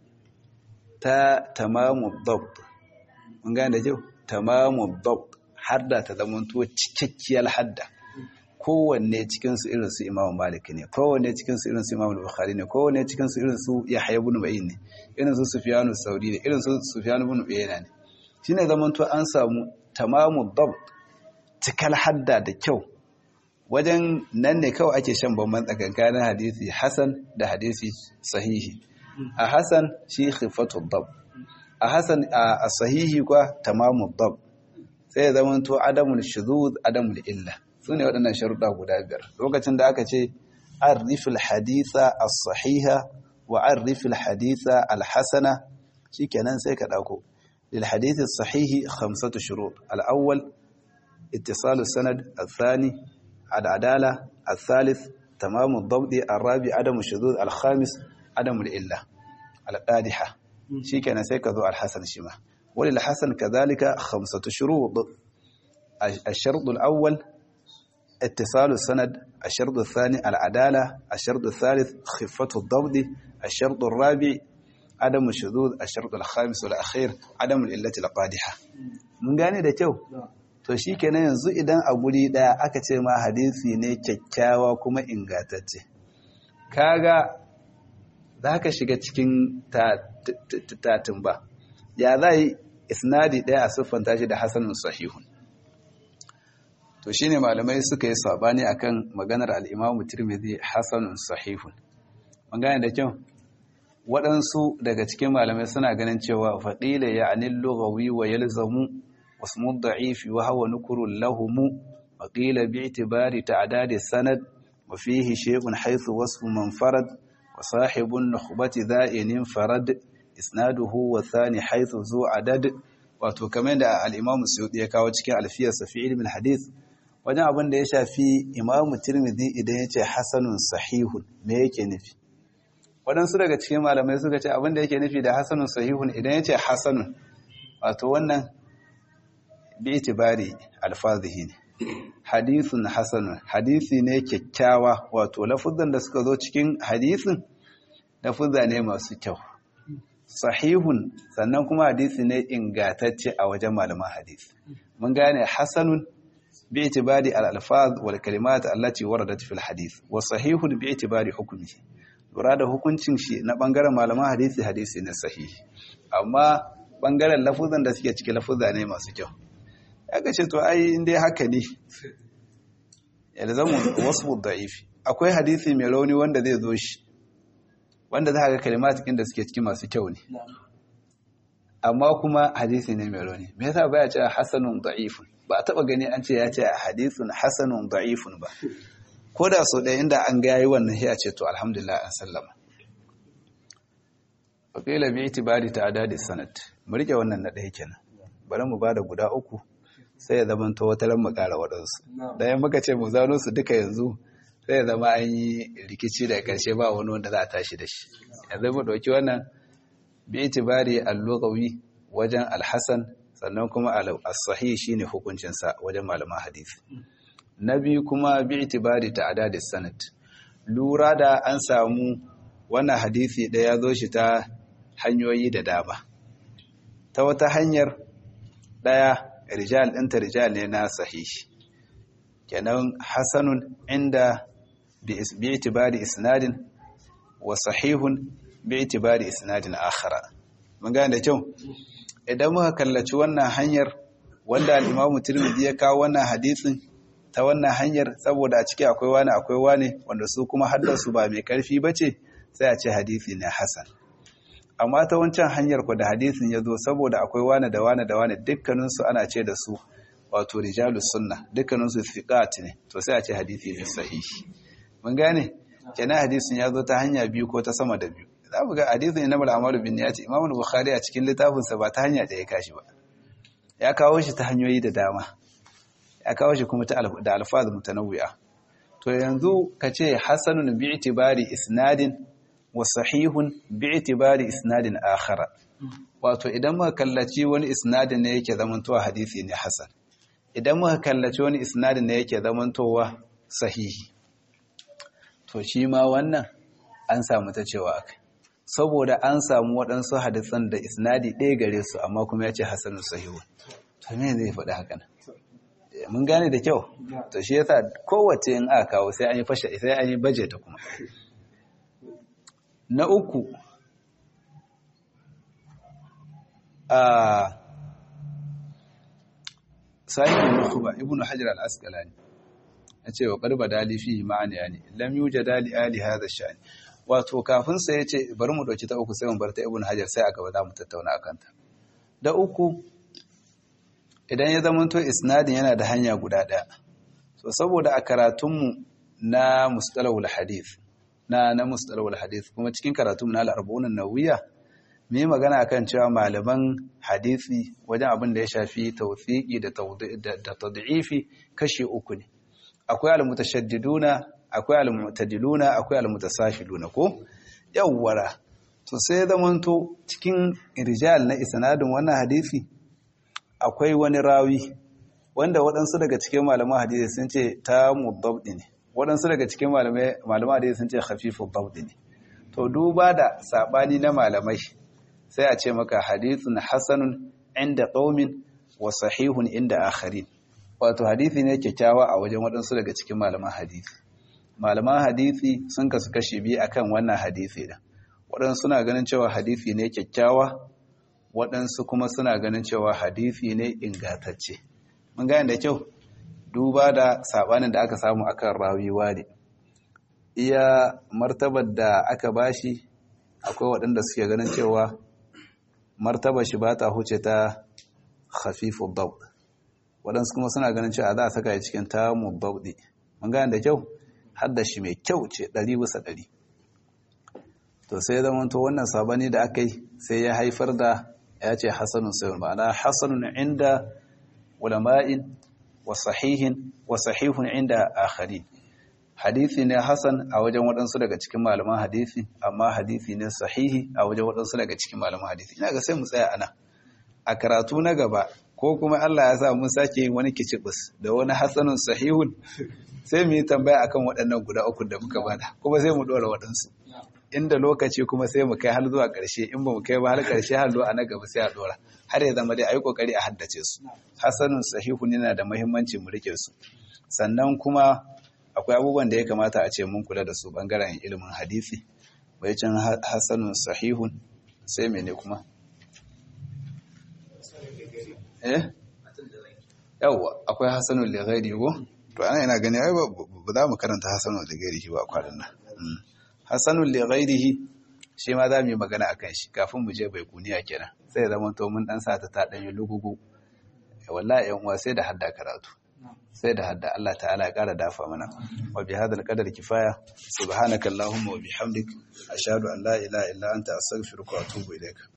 ta tamamu dabt mun gane da kyau tamamu dabt hadda ta zamanto cikakkiyar hadda kowanne cikinsu irin su imamu malik ne kowanne cikinsu irin su imamu bukhari ne kowanne cikinsu irin su yahya ibn ma'in ne irin su sufyanu sauri ne irin su sufyanu ibn uyayna ne shine zamanto an samu tamamu dabt cikal hadda da kyau wajen nan ne kawai ake shan bamban tsakankanin hadisi hasan da hadisi sahihi a hasan shi khifatu dab a hasan a sahihi kwa tamamu dab sai ya zama to adamul shuzuz adamul illa sune waɗannan sharuɗa guda biyar lokacin da aka ce arifil haditha as-sahiha wa arifil haditha al-hasana shikenan sai ka dauko lil hadith as-sahihi khamsatu shurut al-awwal ittisal as-sanad al-thani العدالة الثالث تمام الضبط الرابع عدم الشذوذ الخامس عدم الإلة القادحة شي كان سيكذو الحسن شما وللحسن كذلك خمسة شروط الشرط الأول اتصال السند الشرط الثاني العدالة الشرط الثالث خفة الضبط الشرط الرابع عدم الشذوذ الشرط الخامس والأخير عدم الإلة القادحة من قاني ده تو to shi kenan yanzu idan a guri ɗaya aka ce ma hadisi ne kyakkyawa kuma ingantacce kaga za ka shiga cikin tatin ba ya za yi isnadi ɗaya a siffanta shi da hasanun sahihun to shi ne malamai suka yi sabani akan maganar al'imamu tirmidhi hasanun sahihun magana da kyau waɗansu daga cikin malamai suna ganin cewa faɗila ya anil lughawi wa yalzamu wasmu da'ifi wa hawa nukurun lahumu wa qila bi itibari ta'dadi sanad wa fihi shay'un haythu wasfu man farad wa sahibun nukhbati dha'inin farad isnaduhu wa thani haythu zu adad wato kamar da al-imam Suyuti ya kawo cikin alfiyarsa fi ilmin hadith wajen abin da ya shafi imamu tirmidhi idan ya ce hasanun sahihun me yake nufi waɗansu daga cikin malamai suka ce abin da yake nufi da hasanun sahihun idan ya ce hasanun wato wannan bi itibari alfazihi ne hadithun hasanun hadisi ne kyakkyawa wato lafuzan da suka zo cikin hadisin lafuzza ne masu kyau sahihun sannan kuma hadisi ne ingatacce a wajen malaman hadisi mun gane hasanun باعتبار الألفاظ والكلمات التي وردت في الحديث وصحيح باعتبار حكمه lura da hukuncin shi na bangaren malaman hadisi hadisi na sahihi amma bangaren lafuzan da suke cikin lafuzza ne masu kyau ya ga ce to ai inda haka ne yalzamu wasfu da'ifi akwai hadisi mai rauni wanda zai zo shi wanda za ga kalimat da suke cikin masu kyau ne amma kuma hadisi ne mai rauni me yasa baya cewa hasanun da'ifun ba a taba gani an ce ya ce hadithun hasanun da'ifun ba ko da so ɗaya inda an ga yayi wannan sai a ce to alhamdulillah an sallama wakila bi itibari ta adadi sanad mu rike wannan na ɗaya kenan bari mu bada guda uku sai ya zama to wata ran mu ƙara waɗansu dan muka ce mu zano su duka yanzu sai ya zama an yi rikici da ƙarshe ba wani wanda za a tashi da shi yanzu mu ɗauki wannan bi itibari al-lughawi wajen al-hasan sannan kuma as-sahih shine hukuncin sa wajen malaman hadisi na biyu kuma bi itibari ta'dad sanad lura da an samu wannan hadisi da ya zo shi ta hanyoyi da dama ta wata hanyar daya rijal ɗinta rijal ne na sahihi kenan hasanun inda bi itibari isnadin wa sahihun bi itibari isnadin akhara mun gane da kyau idan muka kallaci wannan hanyar wanda al-Imam Tirmidhi ya kawo wannan hadisin ta wannan hanyar saboda a ciki akwai wani akwai wani wanda su kuma haddasu ba mai karfi bace sai a ce hadisi ne hasan amma ta wancan hanyar ku da hadisin ya zo saboda akwai wani da wani da wani dukkanin su ana ce da su wato rijalus sunna dukkanin su thiqat ne to sai a ce hadisi ne sahihi mun gane kenan hadisin ya zo ta hanya biyu ko ta sama da biyu za mu ga hadisin na mal'amalu bin ya ce imamul bukhari a cikin littafinsa ba ta hanya da ya kashi ba ya kawo shi ta hanyoyi da dama ya kawo shi kuma da alfaz mutanawwi'a to yanzu ka ce hasanun bi itibari isnadin wa sahihun bi itibari isnadin akhara wato idan muka kallaci wani isnadin ne yake zamantowa hadisi ne hasan idan muka kallaci wani isnadin ne yake zamantowa sahihi to shi ma wannan an samu ta cewa akai saboda an samu waɗansu hadisan da isnadi ɗaya gare su amma kuma ya ce hasanun sahihu to me zai faɗi haka nan mun gane da kyau to shi yasa kowace in aka kawo sai an yi fashe sai an yi baje ta kuma na uku a sahibin nukuba ibnu hajar al-asqalani ya ce wa qarba dali fi ma'ani yani lam yujada li ali hadha sha'ani wato kafin sai ya ce bari mu ɗauki ta uku sai mu bar ta ibn hajar sai a gaba za mu tattauna a kanta da uku idan ya zama to isnadin yana da hanya guda ɗaya so saboda a karatunmu na mustalahul hadith na na mustalahul hadith kuma cikin karatunmu na al-arba'un nawiya mu yi magana akan cewa malaman hadisi wajen abin da ya shafi tawfiqi da da tad'ifi kashi uku ne akwai al-mutashaddiduna akwai al-mu'tadiluna akwai al-mutasafiluna ko yawwara to sai zamanto cikin rijal na isnadin wannan hadisi akwai wani rawi wanda waɗansu daga cikin malaman hadisi sun ce ta mudabdi ne waɗansu daga cikin malaman hadisi sun ce khafifu dabdi ne to duba da sabani na malamai sai a ce maka hadithun hasanun inda qaumin wa sahihun inda akharin wato hadisi ne kyakkyawa a wajen waɗansu daga cikin malaman hadisi malaman hadisi sun kasu kashi biyu akan wannan hadisi da waɗansu suna ganin cewa hadisi ne kyakkyawa waɗansu kuma suna ganin cewa hadisi ne ingantacce mun gane da kyau duba da sabanin da aka samu akan rawiwa ne iya martabar da aka bashi akwai waɗanda suke ganin cewa martabar shi ba ta huce ta khafifu daud waɗansu kuma suna ganin cewa za a saka ya cikin tamu daudi mun gane da kyau har da shi mai kyau ce ɗari bisa ɗari to sai zama to wannan sabani da aka yi sai ya haifar da ya ce hasanun sayar ma'ana hasanun inda ulama'in wa sahihin wa sahihun inda akhari hadisi ne hasan a wajen waɗansu daga cikin malaman hadisi amma hadisi ne sahihi a wajen waɗansu daga cikin malaman hadisi ina ga sai mu tsaya ana a karatu na gaba ko kuma Allah ya sa mun sake yin wani kicibus da wani hasanun sahihun sai mu yi tambaya akan waɗannan guda uku da muka bada kuma sai mu ɗora waɗansu inda lokaci kuma sai mu kai har zuwa ƙarshe in ba mu kai ba har ƙarshe har zuwa na gaba sai a ɗora har ya zama dai a yi ƙoƙari a haddace su hasanun sahihun yana da muhimmanci mu rike su sannan kuma akwai abubuwan da ya kamata a ce mun kula da su bangaren ilimin hadisi bai can hasanun sahihun sai mene kuma eh yawwa akwai hasanun lighairi go to ana yana gani ai ba za mu karanta hasanun lighairi ba kwanan nan hasanun lighairihi shi ma za mu yi magana akan shi kafin mu je bai kuniya kenan sai ya zama to mun dan sa ta ta dan yi lugugu wallahi yan uwa sai da hadda karatu sai da hadda Allah ta'ala ya ƙara dafa mana wa bi hadal qadar kifaya subhanakallahumma wa bihamdik ashhadu an la ilaha illa anta astaghfiruka wa atubu ilaik